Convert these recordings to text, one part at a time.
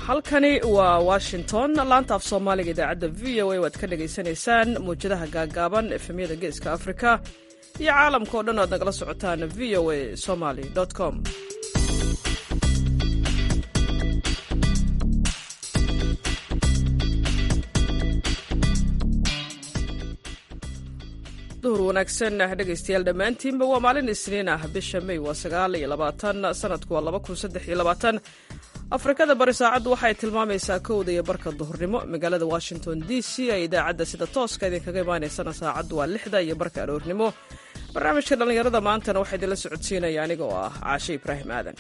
halkani waa washington laanta af soomaaliga idaacadda v o a waad ka dhagaysanaysaan mawjadaha gaagaaban efemyada geeska afrika iyo caalamka o dhan o aad nagala socotaan v o a somaly com duhur wanaagsan dhegaystayaal dhammaantiinba waa maalin isniin ah bisha may waa sagaal iyo labaatan sanadku waa laba kun saddex iyo labaatan afrikada bari saacaddu waxay tilmaamaysaa kowda iyo barka duhurnimo magaalada washington d c ee idaacadda sida tooska idinkaga imaanaysana saacaddu waa lixda iyo barka aroornimo barnaamijka dhallinyarada maantana waxaa idinla socodsiinaya aniga oo ah caashe ibraahim aadan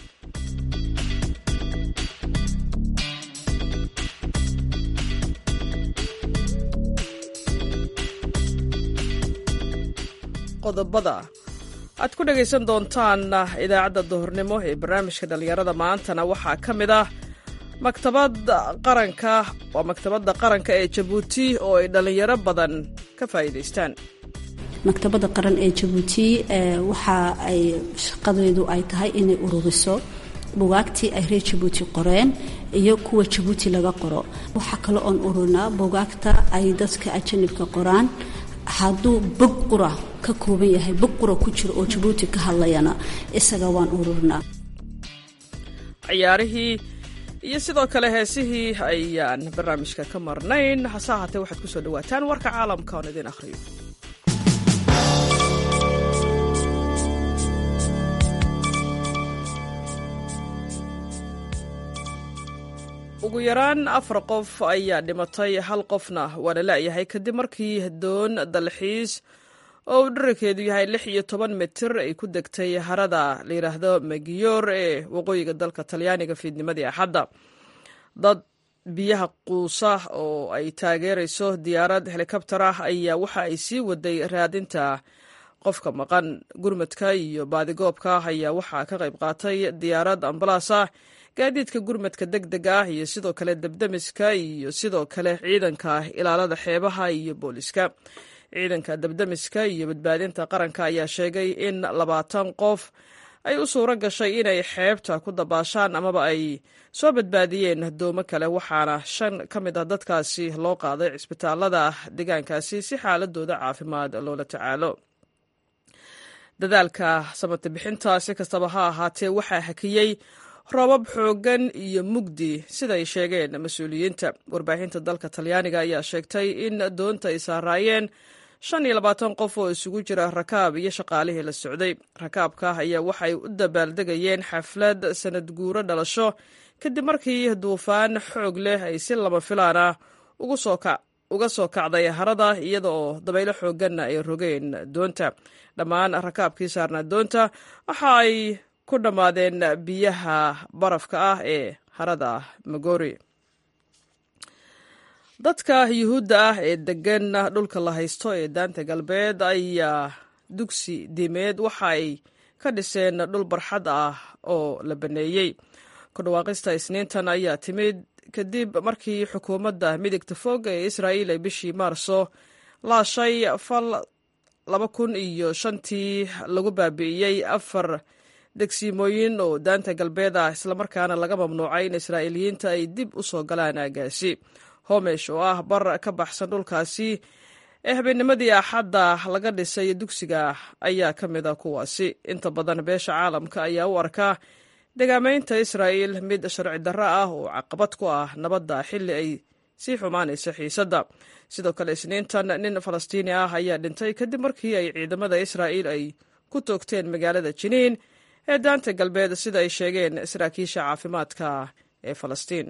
qodobada aad ku dhegaysan doontaan idaacadda duhurnimo ee barnaamijka dhallinyarada maantana waxaa ka mid ah maktabadda qaranka waa maktabadda qaranka ee jabuuti oo ay dhallinyaro badan ka faa'iidaystaan maktabadda qaran ee jabuuti waxa ay shaqadeedu ay tahay inay ururiso bugaagtii ay reer jabuuti qoreen iyo kuwa jabuuti laga qoro waxaa kale oon ururinaa bugaagta ay dadka ajanibka qoraan hadduu bog qura ka kooban yahay bog qura ku jiro oo jabuuti ka hadlayana isaga waan ururinaa ciyaarihii iyo sidoo kale heesihii ayaan barnaamijka ka marnayn hase ahaatee waxaad ku soo dhawaataan warka caalamka oon idiin akhriyo ugu yaraan afar qof ayaa dhimatay hal qofna waana la'yahay kadib markii doon dalxiis oo uu dherarkeedu yahay lix iyo toban mitir ay ku degtay harada la yidhaahdo magiyor ee waqooyiga dalka talyaaniga fiidnimadii axadda dad biyaha quusa oo ay taageerayso diyaarad helikabtar ah ayaa waxa ay sii waday raadinta qofka maqan gurmadka iyo baadigoobka ayaa waxaa ka qayb qaatay diyaarad ambalaas ah gaadiidka gurmadka deg deg ah iyo sidoo kale debdemiska iyo sidoo kale ciidanka ilaalada xeebaha iyo booliska ciidanka debdemiska iyo badbaadinta qaranka ayaa sheegay in labaatan qof ay u suuro gashay inay xeebta ku dabaashaan amaba ay soo badbaadiyeen doomo kale waxaana shan ka mid ah dadkaasi loo qaaday cisbitaalada deegaankaasi si xaaladooda caafimaad loola tacaalo dadaalka samata bixinta si kastaba ha ahaatee waxaa hakiyey roobab xooggan iyo mugdi siday sheegeen mas-uuliyiinta warbaahinta dalka talyaaniga ayaa sheegtay in doonta ay saaraayeen shan iyo labaatan qof oo isugu jira rakaab iyo shaqaalihii la socday rakaabka ayaa waxay u dabaaldegayeen xaflad sanad guuro dhalasho kadib markii duufaan xoog leh ay si lama filaan ah uga soo kacday harada iyada oo dabaylo xoogganna ay rogeen doonta dhammaan rakaabkii saarnaa doonta waxa ay ku dhammaadeen biyaha barafka ah ee harada magori dadka yuhuudda ah ee degan dhulka la haysto ee daanta galbeed ayaa dugsi diimeed waxa ay ka dhiseen dhul barxad ah oo la baneeyey ku dhawaaqista isniintan ayaa timid kadib markii xukuumadda midigta fog ee israa'iil ay bishii maarso laashay fal laba kun iyo shantii lagu baabi'iyey afar degsiimooyin oo daanta galbeed ah islamarkaana laga mamnuucay in israa'iiliyiinta ay dib u soo galaan aagaasi homesh oo ah bar ka baxsan dhulkaasi ee habeennimadii axadda laga dhisay dugsiga ayaa ka mid a kuwaasi inta badan beesha caalamka ayaa u arkaa degaamaynta israa'iil mid sharci darro ah oo caqabad ku ah nabadda xilli ay sii xumaanaysa xiisadda sidoo kale isniintan nin falastiini ah ayaa dhintay kadib markii ay ciidamada israa'iil ay ku toogteen magaalada jiniin ee daanta galbeed sida ay sheegeen saraakiisha caafimaadka ee falastiin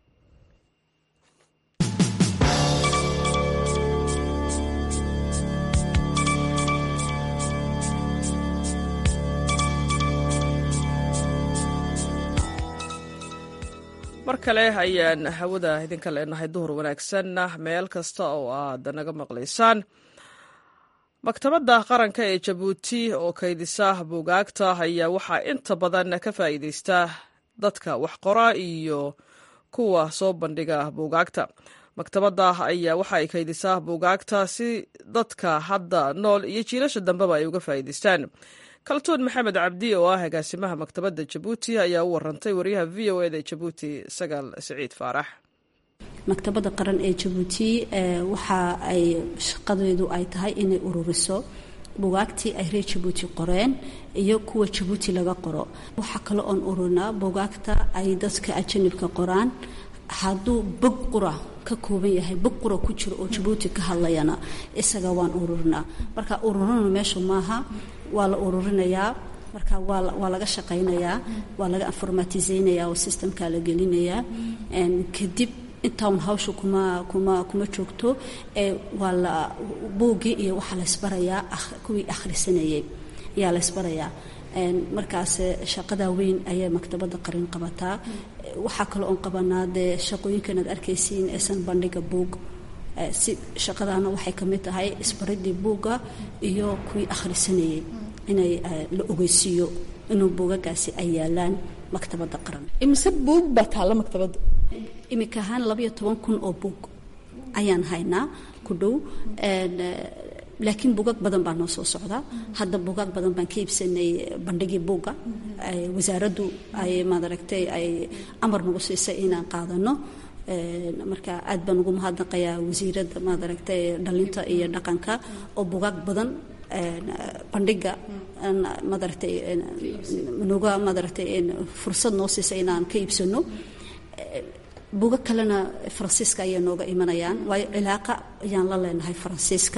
mar kale ayaan hawada idinka leenahay duhur wanaagsan meel kasta oo aad naga maqlaysaan maktabadda qaranka ee jabuuti oo kaydisa buugaagta ayaa waxaa inta badan ka faa'iidaysta dadka wax qora iyo kuwa soo bandhiga buugaagta maktabadda ayaa waxa ay kaydisaa buugaagta si dadka hadda nool iyo jiilasha dambeba ay uga faa'iidaystaan kaltuun maxamed cabdi oo ah agaasimaha maktabadda jabuuti ayaa u warantay wariyaha v o eda jabuuti sagaal siciid faarax maktabadda qaran ee jabuuti waxa ay shaqadeedu ay tahay inay ururiso bugaagtii ay reer jabuuti qoreen iyo kuwa jabuuti laga qoro waxaa kale oon ururinaa bugaagta ay dadka ajanibka qoraan hadduu bog qura ka kooban yahay bog qura ku jiro oo jabuuti ka hadlayana isaga waan ururinaa marka ururina meeshu maaha waa la ururinayaa marka waa laga shaqaynayaa waa laga informatiseynayaa oo systemka la gelinayaa kadib intaan hawsha kuma kuma kuma joogto ee waa la buuggii iyo waxaa laysbarayaa kuwii akhrisanayay ayaa laysbarayaa markaas shaqadaa weyn ayay maktabadda qarin qabataa waxaa kale oon qabanaa dee shaqooyinkan aad arkaysiin eesan bandhiga buug si shaqadaana waxay ka mid tahay isbaridii buugga iyo kuwii akhrisanayay inay la ogeysiiyo inuu buugagaasi ay yaalaan maktabadda qaran imise buug baa taalla maktabadda imika ahaan labayo toban kun oo buug ayaan haynaa ku dhow laakiin buugag badan baa noo soo socda hadda buugaag badan baan ka iibsanay bandhigii buugga wasaaraddu ay maadaragtay ay amar nagu siisay inaan qaadano marka aad baan ugu mahadnaqayaa wasiiradda maadaragtay dhalinta iyo dhaqanka oo buugaag badan bandhiga maadaragtay nuga maadaragtay fursad noo siisay inaan ka iibsano buuga kalena faransiiska ayay nooga imanayaan waayo cilaaqa ayaan la leenahay faransiiska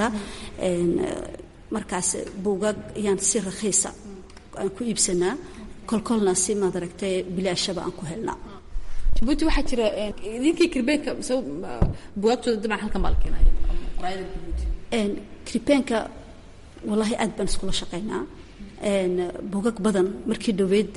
markaas buugag ayaan si rakhiisa aan ku iibsanaa kolkolna si maadaragtay bilaashaba aan ku helnaa jabuuti waxaa jira idinkii kirbeeka bugaagtooda dabcan halkan baa la keenaya kribeenka wallaahi aad baan iskula shaqaynaa bugag badan markii dhoweyd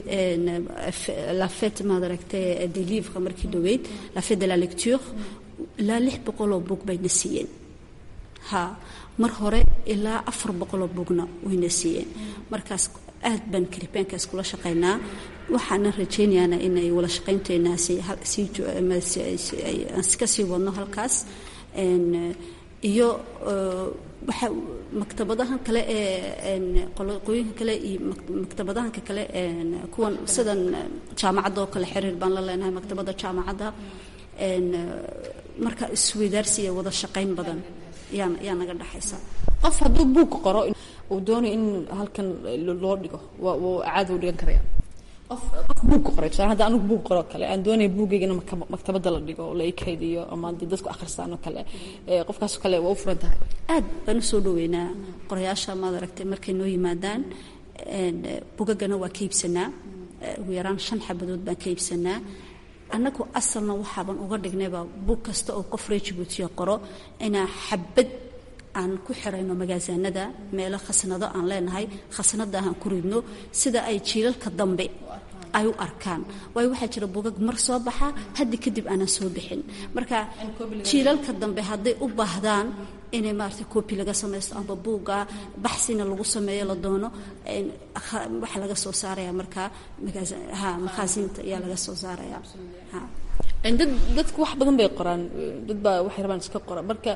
la fête maadaragtay des livres markii dhoweyd la fête de la lecture ilaa lix boqoloo buug bayna siiyeen ha mar hore ilaa afar boqoloo buugna wayna siiyeen markaas aad baan kribeenka iskula shaqaynaa waxaana rajaynayaana inay wada shaqaynteenaasi ka sii wadno halkaas iyo waxa maktabadahan kale ee qooyinka kale iyo maktabadahanka kale kuwan sidan jaamacadda oo kale xiriir baan la leenahay maktabadda jaamacadda marka isweydaarsiya wada shaqayn badan yaa yaa naga dhexaysa qof hadduu buug qoro uu doonayo in halkan loo dhigo waa caadi u dhigan karaya qof qof buug qoray tusaale hadda anigu buug qoro kale aan doonaya buuggayga in maktabadda la dhigo oo la ikaydiyo ama haddii dadku akhristaan oo kale qofkaas kale waa u furan tahay aad baan u soo dhaweynaa qorayaasha maad aragtay markay noo yimaadaan bugagana waa ka iibsanaa ugu yaraan shan xabadood baan ka iibsanaa annagu asalna waxaaban uga dhignayba buug kasta oo qof reer jabuutiya qoro inaa xabad aan ku xirayno magaasaanada meelo khasnado aan leenahay khasnada aan ku ridno sida ay jiilalka dambe ay u arkaan waayo waxaa jira bugag mar soo baxa haddi kadib aanan soo bixin marka jiilalka dambe hadday u baahdaan inay maarata coobi laga samaysto amba buugga baxsina lagu sameeyo la doono waxa laga soo saaraya markaa ha makhaasiinta ayaa laga soo saaraya ha dad dadku wax badan bay qoraan dad baa waxay rabaan iska qora marka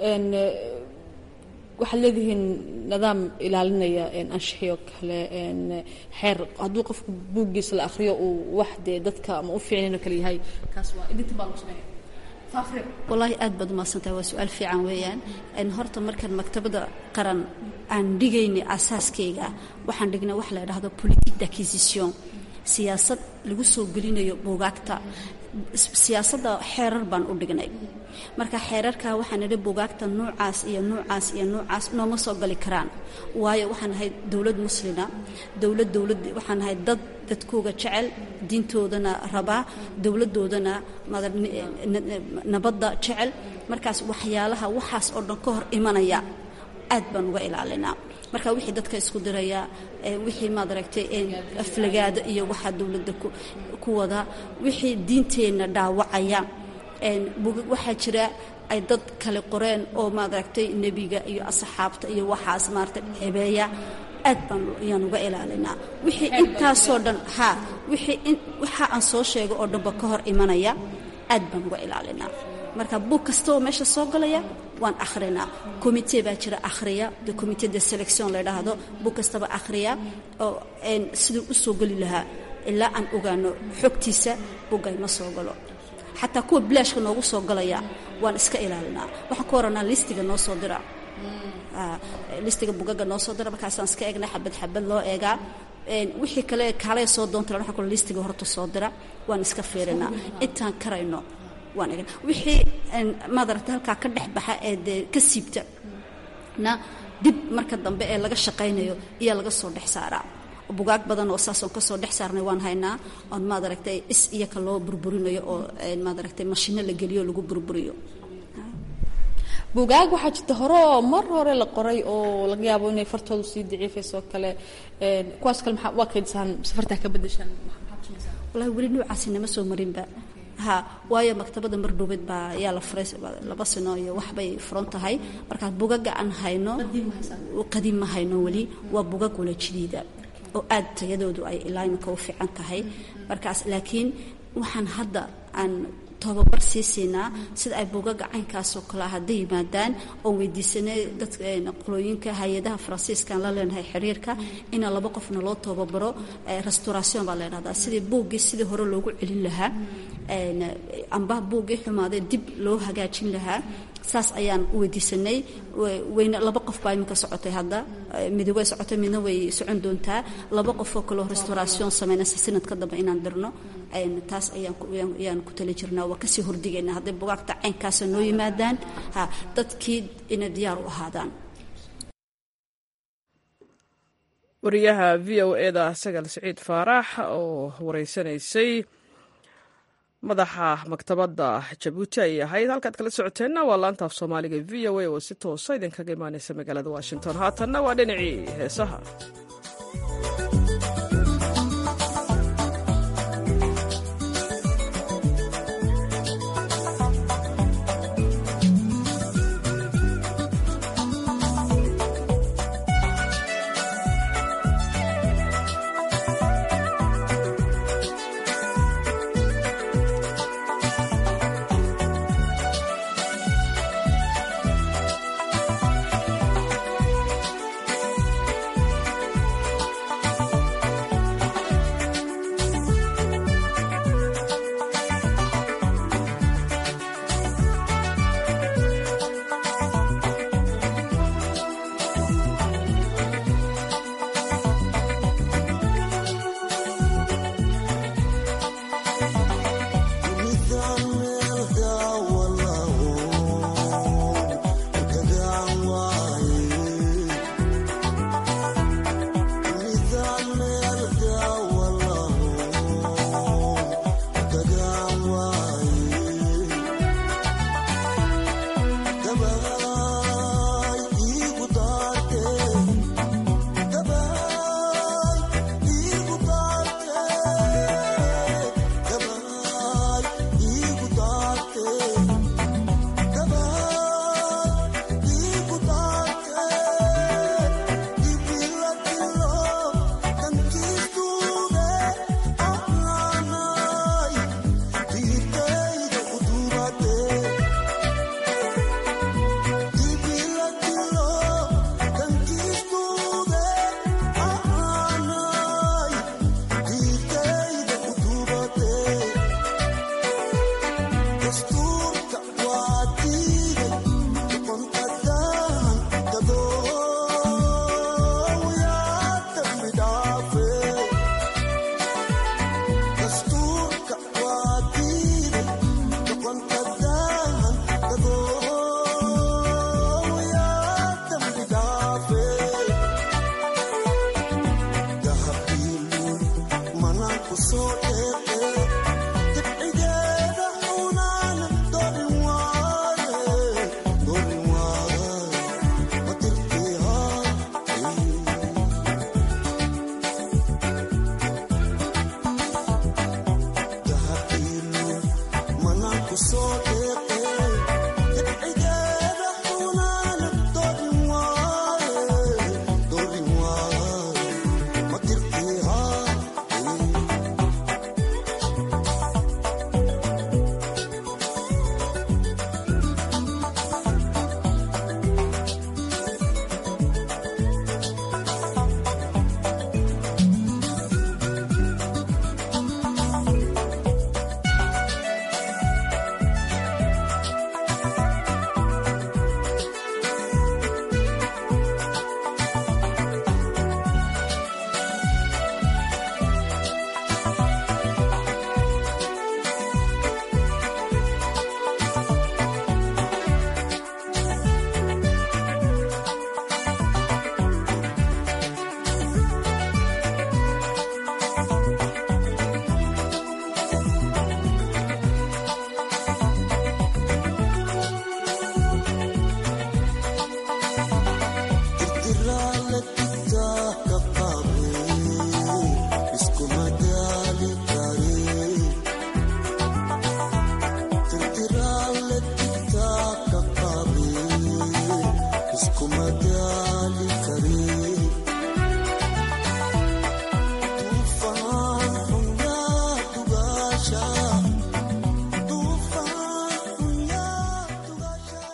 waxaad leedihiin nidaam ilaalinaya anshaxiyo kale xeer hadduu qofku buuggiisa la akhriyo uu wax dee dadka ama u fiicnayn oo kale yahay kaas waa idinta baa lagu sameeya wallaahi aad baad umahadsantahay waa su-aal fiican weeyaan horta markaan maktabadda qaran aan dhigaynay asaaskayga waxaan dhignay wax la idhaahdo politique d'acquisition siyaasad lagu soo gelinayo buugaagta siyaasadda xeerar baan u dhignay marka xeerarka waxaan idhi buugaagta nuucaas iyo nuucaas iyo nuucaas nooma soo gali karaan waayo waxaan ahay dowlad muslina dowlad dowlad waxaan ahay dad dadkooga jecel diintoodana rabaa dowladdoodana nabadda jecel markaas waxyaalaha waxaas oo dhan ka hor imanaya aad baan uga ilaalinaa marka wixii dadka isku diraya wixii maad aragtay aflagaado iyo waxaa dowladda ku wada wixii diinteenna dhaawacaya waxaa jira ay dad kale qoreen oo maad aragtay nebiga iyo asxaabta iyo waxaas maarata cebeeya aad baan ayaan uga ilaalinaa wixii intaasoo dhan ha wixii waxa aan soo sheego oo dhanba ka hor imanaya aad baan uga ilaalinaa marka buug kasta oo meesha soo galaya waan akhrinaa commitee baa jira akhriya de commitee de selection la dhaahdo buug kastaba akhriya oo siduu u soo geli lahaa ilaa aan ogaano xogtiisa buggay ma soo galo xataa kuwa bilaashka noogu soo galaya waan iska ilaalinaa waxaan ku oranaa listiga noo soo dira listiga bugaga noo soo dira markaasaan iska eegnaa xabad xabad loo eegaa wixii kale kaalay soo doonta waxa kale listiga horta soo dira waan iska fiirinaa intaan karayno waan eegna wixii maadaragta halkaa ka dhex baxa ee dee ka siibta na dib marka dambe ee laga shaqaynayo iyaa laga soo dhex saaraa bugaag badan oo saasoon kasoo dhex saarnay waan haynaa oon maadaragtay is iyaka loo burburinayo oo maadaragtay mashino la geliyo lagu burburiyo bugaag waxaa jirta hore oo mar hore la qoray oo laga yaabo inay fartoodu sii daciifayso oo kale kuwaas kale maxaa waa kaydisaan safartaa ka bedeshaan wallahi weli noocaasi nama soo marinba ha waayo maktabada mardhuubeed baa ayaa la furay laba sano iyo waxbay furan tahay markaas bugaga aan hayno qadiim ma hayno weli waa bugag wala jadiida oo aad tayadoodu ay ilaa iminka u fiican tahay markaas laakiin waxaan hadda aan tobabar sii siinaa sida ay buugaga caynkaasoo kale hadday yimaadaan oon weydiisanay dadka qolooyinka hay-adaha faransiiskaan la leenahay xiriirka ina laba qofna loo tababaro restauration baa leedhahdaa sidii buuggii sidii hore loogu celin lahaa amba buuggii xumaaday dib loo hagaajin lahaa saas ayaan u weydiisanay wayna laba qof baa iminka socotay hadda midi way socotay midna way socon doontaa laba qofoo kaleo restauration sameynaysa sanadka dambe inaan dirno taas ayaan ku tali jirnaa waa kasii hordigaynaa hadday bugaagta caynkaasa noo yimaadaan ha dadkii inay diyaar u ahaadaan wariyaha v o eda sagal siciid faarax oo wareysanaysay madaxa maktabadda jabuuti ayay ahayd halkaad kala socoteenna waa laanta af soomaaliga v o a oo si toosa idinkaga imaaneysa magaalada washington haatanna waa dhinacii heesaha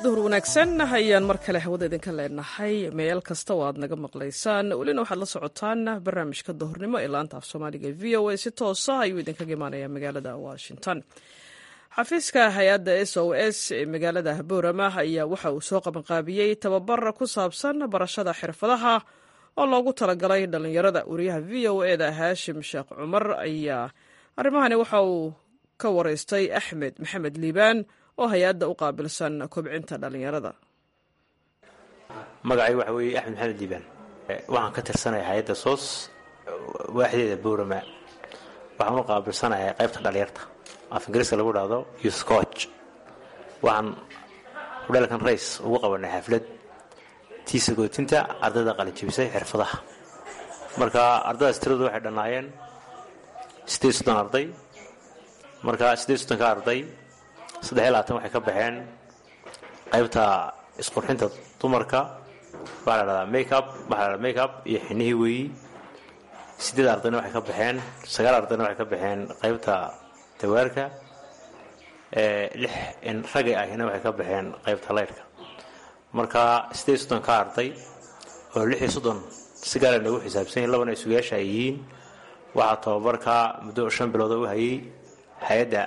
duhur wanaagsan ayaan mar kale hawada idinka leenahay meel kasta oo aad naga maqlaysaan welina waxaad la socotaan barnaamijka duhurnimo ee laanta af soomaaliga v o a si toosa ayuu idinkaga imaanaya magaalada washington xafiiska hay-adda s o s ee magaalada boorama ayaa waxa uu soo qabanqaabiyey tababar ku saabsan barashada xirfadaha oo loogu talagalay dhallinyarada wariyaha v o eda haashim sheekh cumar ayaa arrimahani waxa uu ka wareystay axmed maxamed liibaan oo hay-adda u qaabilsan kobcinta dhallinyarada magacay waxa weeye axmed maxamed liibaan waxaan ka tirsanaya hay-adda soos waaxdeeda boorama waxaan u qaabilsanayaa qaybta dhalinyarta af ingiriiska lagu dhahdo youthcoch waxaan hudheelkan rays ugu qabanay xaflad tiisa gootinta ardayda qalinjibisay xirfadaha marka ardaydaas tiradu waxay dhannaayeen siddeed soddon arday marka siddeed soddonka arday saddex iyo labaatan waxay ka baxeen qaybta isqurxinta dumarka waxaa la dhahdaa makeup waxaa la dhahdaa makeup iyo xinihii weeyi siddeed ardayna waxay ka baxeen sagaal ardayna waxay ka baxeen qaybta dawaarka lix ragay ahina waxay ka baxeen qaybta leyrhka marka siddeed soddon ka arday oo lix iyo soddon si gaara noogu xisaabsan yihin labana isugayaasha ay yihiin waxaa tababarka muddo shan bilooda u hayay hay-adda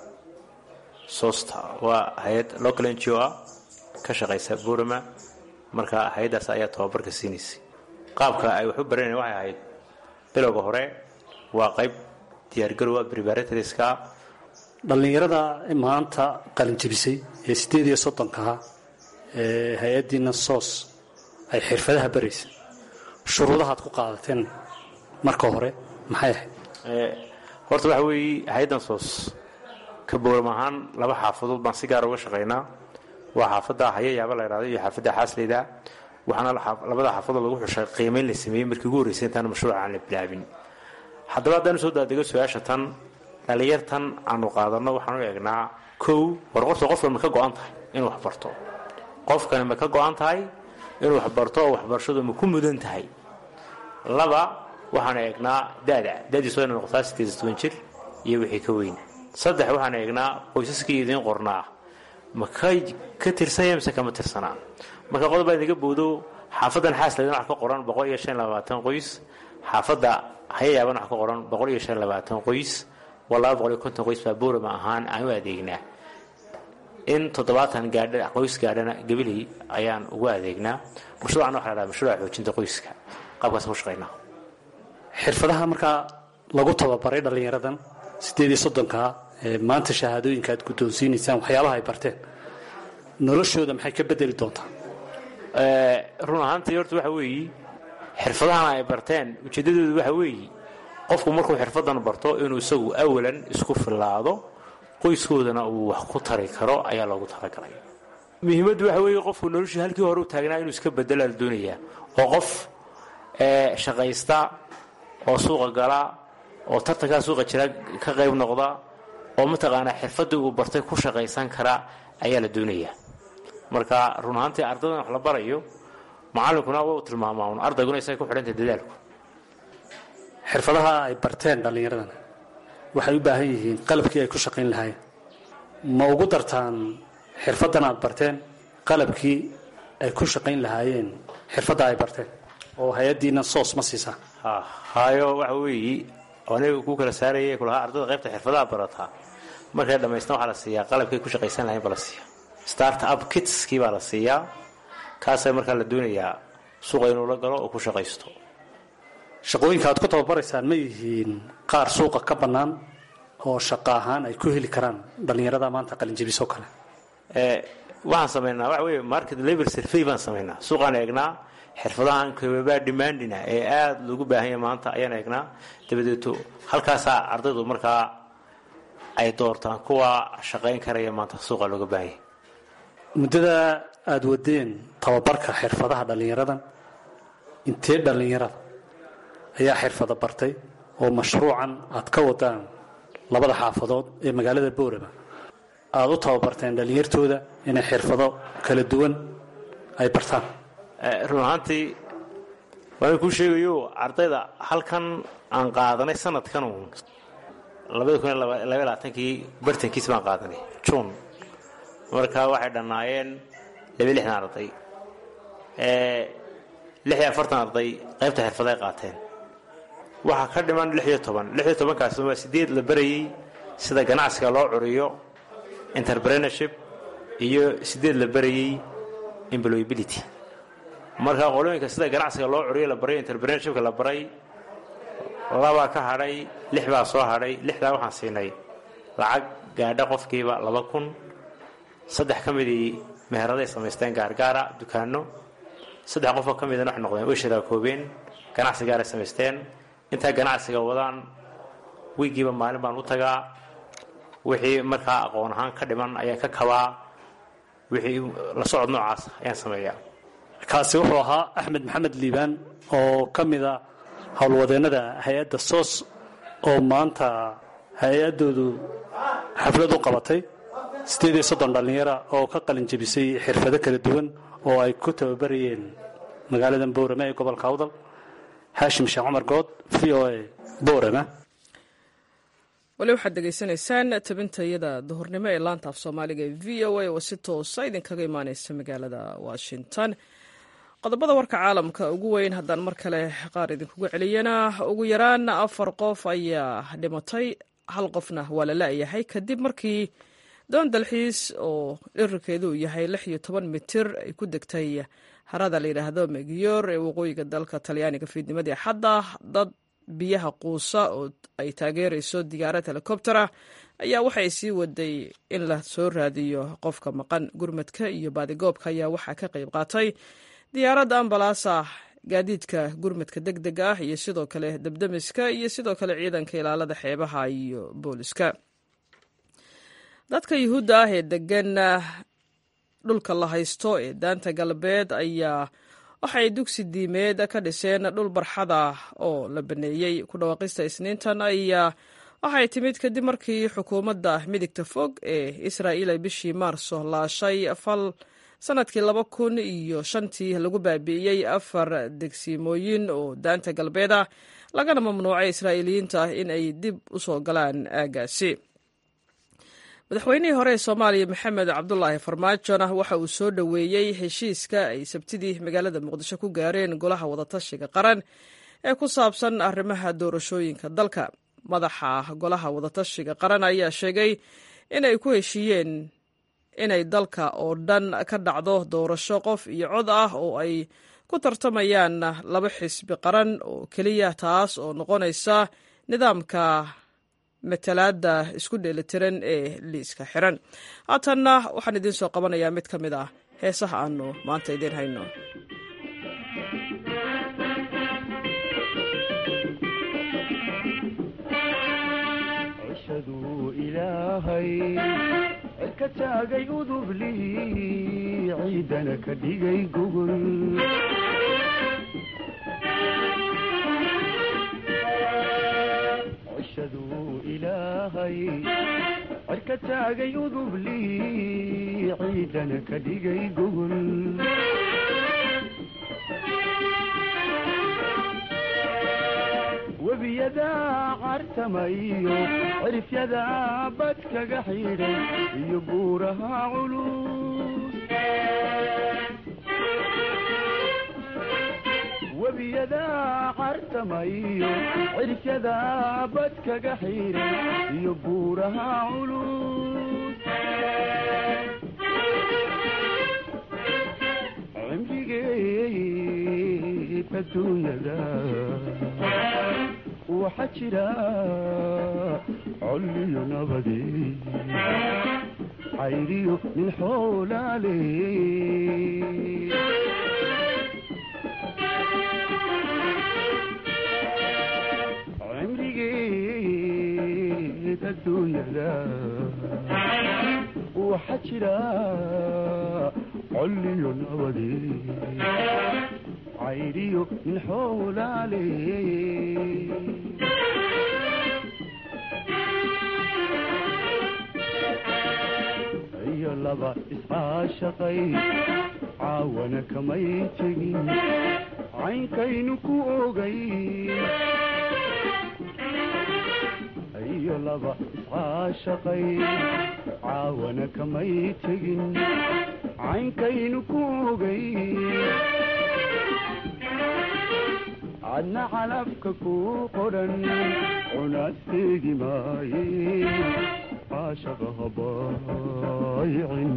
sosta waa hay-ad local n g o ah ka shaqaysa burama marka hay-addaas ayaa tababarka siinaysay qaabka ay wax u baranayeen waxay ahayd bilowga hore waa qayb diyaargarowa preparatories-ka dhallinyarada maanta qalinjabisay ee siddeed iyo soddonkaha ee hay-addiina soos ay xirfadaha baraysa shuruudahaad ku qaadateen marka hore maxay ahayd horta waxa weeye hay-addan soos ka bowram ahaan laba xaafadood baan si gaar uga shaqaynaa waa xaafadda hayayaaba la ydhahdo iyo xaafadda xaasleyda waxaana labada xaafadood lagu xushay qiimayn la sameeyey markii ugu horreysay intaan mashruuca aan la bilaabin haddaba haddaan usoo daadego su-aasha tan dhalinyartan aanu qaadanno waxaan u eegnaa kow war qorta qofkan ma ka go-an tahay inuu wax barto qofkani ma ka go-an tahay inuu wax barto oo waxbarashadu ma ku mudan tahay laba waxaan eegnaa dada dadiisu wayna noqotaa sideed iyo toban jir iyo wixii ka weyn saddex waxaan eegnaa qoysaskii idiin qornaa ma ka tirsanya mise kama tirsanaa marka qodob baa idiga bowdo xaafadan xaasleydan wax ka qoran boqol iyo shan labaatan qoys xaafadda hayayaaban wax ka qoran boqol iyo shan labaatan qoys waa laba boqol iyo konton qoys baa boorama ahaan aan u adeegnaa in toddobaatan gaadha qoys gaadhana gabiley ayaan ugu adeegnaa mashruucan waxa la dhaha mashruuca xoojinta qoyska qaabkaas ku shaqaynaa xirfadaha markaa lagu tababaray dhallinyaradan siddeed iyo soddonkaa ee maanta shahaadooyinka aad guddoonsiinaysaan waxyaabaha ay barteen noloshooda maxay ka bedeli doontaa run ahaantii horta waxa weeye xirfadahan ay barteen ujeeddadoodu waxa weeye qofku markuu xirfadan barto inuu isagu awalan isku fillaado qoyskoodana uu wax ku tari karo ayaa loogu talagalay muhiimaddu waxa weeye qofku noloshii halkii hore u taagnaa inuu iska bedelaa la doonayaa oo qof shaqaysta oo suuqa gala oo tartankaa suuqa jira ka qayb noqda oo mataqaanaa xirfaddii uu bartay ku shaqaysan kara ayaa la doonayaa marka run ahaantii ardaydan wax la barayo macallinkuna waa u tilmaamaa un ardayguna isaga ku xidhantay dadaalku xirfadaha ay barteen dhallinyaradan waxay u baahan yihiin qalabkii ay ku shaqayn lahaayeen ma ugu dartaan xirfaddan aad barteen qalabkii ay ku shaqayn lahaayeen xirfadda ay barteen oo hay-addiina soos ma siisaa hayo waxa weeye aniga ku kala saaraya kulahaa ardayda qaybta xirfadaha barataa markay dhammaystaan waxaa la siiyaa qalabkay ku shaqaysan lahayn baa la siiyaa start up kitskii baa la siiyaa kaasa markaa la doonayaa suuqa inuu la galo oo ku shaqaysto shaqooyinka aad ku tababaraysaan ma yihiin qaar suuqa ka bannaan oo shaqo ahaan ay ku heli karaan dhallinyarada maanta qalinjabisoo kale waxaan samaynaa waxa weeye market labor survey baan samaynaa suuqaan eegnaa xirfadahan kababaa demandina ee aada loogu baahan yahay maanta ayaan eegnaa dabadeeto halkaasaa ardaydu markaa ay doortaan kuwa shaqayn karaya maanta suuqa looga baahan yahay muddada aada wadeen tababarka xirfadaha dhallinyaradan intee dhallinyarada ayaa xirfado bartay oo mashruucan aad ka wadaan labada xaafadood ee magaalada boorama aada u tababarteen dhallinyartooda inay xirfado kala duwan ay bartaan run ahaantii waan kuu sheegayo ardayda halkan aan qaadanay sanadkan uun labada kun iyo labaiyo labaatankii bartankiis baan qaadanay juun marka waxay dhannaayeen laba lixdan arday lix iyo afartan arday qaybta xirfaday qaateen waxaa ka dhiman lix iyo toban lix iyo tobankaasi waa sideed la barayey sida ganacsiga loo curiyo interpreneurship iyo sideed la barayey employability marka qolooyinka sida ganacsiga loo curiyo la baray interpreneurshipka la baray labaa ka hadhay lix baa soo hadhay lixdaa waxaan siinay lacag gaadha qofkiiba laba kun saddex ka midii meheraday samaysteen gaargaara dukaano saddex qofoo ka midana waxay noqdeen way shiraakoobeen ganacsi gaaray samaysteen intaa ganacsiga wadaan wiigiiba maalin baan u tagaa wixii markaa aqoon ahaan ka dhiman ayaan ka kabaa wixii la socod noocaas ayaan sameeyaa kaasi wuxuu ahaa axmed maxamed liibaan oo ka mida howlwadeennada hay-adda soos oo maanta hay-addoodu xaflad u qabatay siddeed iyo soddon dhallinyara oo ka qalin jebisay xirfado kala duwan oo ay ku tababarayeen magaalada boorame ee gobolka awdal haashim sheekh cumar good v o a boorame wali waxaad degeysanaysaan tabintayada duhurnimo ee laanta af soomaaliga ee v o a oo si toosa idinkaga imaaneysa magaalada washington qodobada warka caalamka ugu weyn haddaan mar kale qaar idinkugu celiyana ugu yaraan afar qof ayaa dhimatay hal qofna waa la la-yahay kadib markii doon dalxiis oo dhirirkeedu uu yahay lix iyo toban mitir ay ku degtay harada la yidhaahdo megiyor ee waqooyiga dalka talyaaniga fiidnimadii xadda dad biyaha quusa oo ay taageerayso diyaarad helikobtera ayaa waxay sii waday in la soo raadiyo qofka maqan gurmadka iyo baadigoobka ayaa waxaa ka qayb qaatay diyaaradda ambalaasa gaadiidka gurmadka deg deg ah iyo sidoo kale debdemiska iyo sidoo kale ciidanka ilaalada xeebaha iyo booliska dadka yuhuudda ah ee degan dhulka la haysto ee daanta galbeed ayaa waxay dugsi diimeed ka dhiseen dhul barxada oo la baneeyey ku dhawaaqista isniintan ayaa waxay timid kadib markii xukuumadda midigta fog ee israa'iil ay bishii maarso laashay fal sanadkii laba kun iyo shantii lagu baabi'iyey afar degsiimooyin oo daanta galbeed ah lagana mamnuucay israa'iiliyiinta ah in ay dib u soo galaan aagaasi madaxweynihii hore ee soomaaliya maxamed cabdulaahi farmaajona waxa uu soo dhoweeyey heshiiska ay sabtidii magaalada muqdisho ku gaareen golaha wadatashiga qaran ee ku saabsan arrimaha doorashooyinka dalka madaxa golaha wadatashiga qaran ayaa sheegay inay ku heshiiyeen inay dalka oo dhan ka dhacdo doorasho qof iyo cod ah oo ay ku tartamayaan laba xisbi qaran oo keliya taas oo noqonaysa nidaamka matalaada isku dheelitiran ee liiska xiran haatanna waxaan idiin soo qabanayaa mid ka mid ah heesaha aanu maanta idiin hayno cishaduu ilaahay cirka taagay udublii ciidana ka dhigay gogol cishaduu ilaahay cirka taagay udublii ciidana ka dhigay gogol webiyadaa cartamayo cirifyadaa badkaga xidhay iyo buuraha culus webiyadaa cartamayo cirifyadaa badkaga xidhay iyo buuraha culus cimrigeed adduunyada waxaa jira colliyo nabadi cayriyo nin xoolaale cimrigeed adduunyada waxaa jira colliyo nabadi cayriyo nin xoolaale iyo laba iscaashaqay caawana kamay tegin caynkaynu ku ogay iyo laba iscaashaqay caawana kamay tegin caynkaynu ku ogay adna calafka ku qodhan cunasteegi maaye caashaqa habaayicin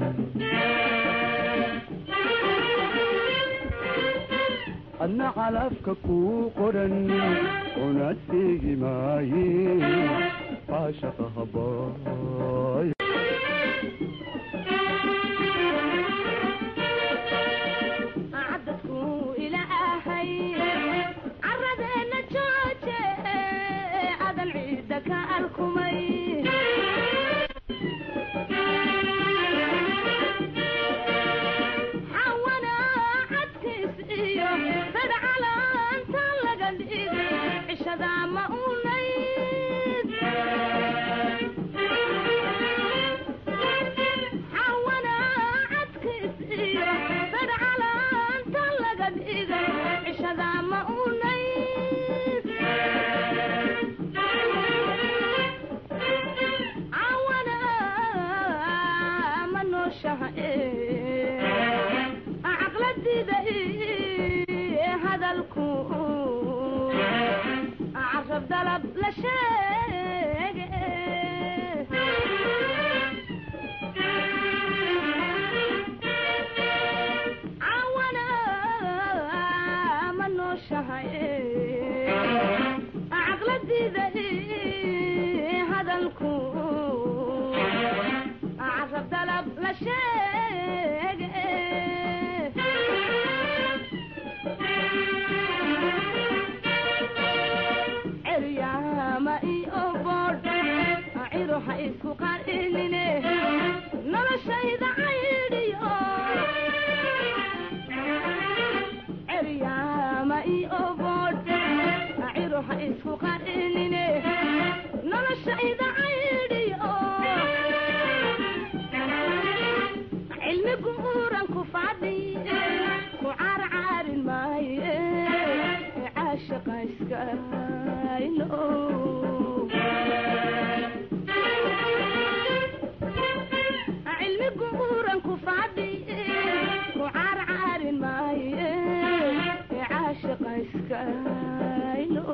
adna calafka ku qodhan cunasteegi maaye caashaqa habaay cadadku ilaahay caradeena jooje adan ciidda ka arkumay xawana cadkiis iyo dad calaanta laga dhigay cishada ma unayd xawana cadkiis iyo dad calaanta laga dhigay cishada ma unayd cawana ma nooshaha caqladida hadalku carab dalab la sheege cawana ma nooshahay caqladida hadalku carab dalab la sheege ceryaama iyo boodh ciro ha isku qarinine noloshayda caydhiyo ceryaama iyo boodh ciro ha isku qarinine noloshayda caydhiyo cilmi guuran ku fadhi ku carcaarin maaye caashaqa iska ilo cilmi guuran ku fadhi ku carcaarin maaye caashaqa iska ilo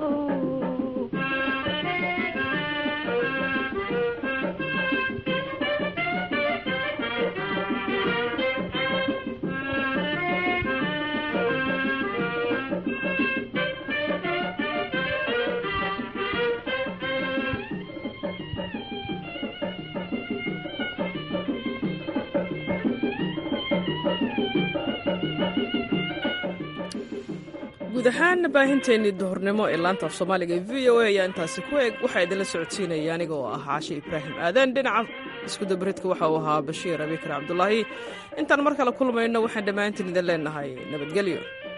guud ahaan baahinteennii duhurnimo ee laanta af soomaaliga ee v o a ayaa intaasi ku eg waxaa idinla socodsiinaya aniga oo ah caashe ibraahim aadan dhinaca iskudabaridka waxa uu ahaa bashiir abikar cabdulaahi intaan mar kale kulmayno waxaan dhammaantiin idin leenahay nabadgelyo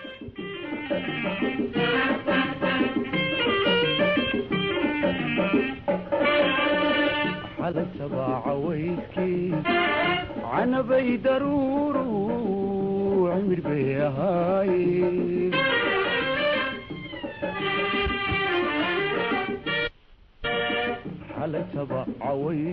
xalay sabaaca weyskii canabay daruuru cimir bay ahaaye xalay sabaaca wey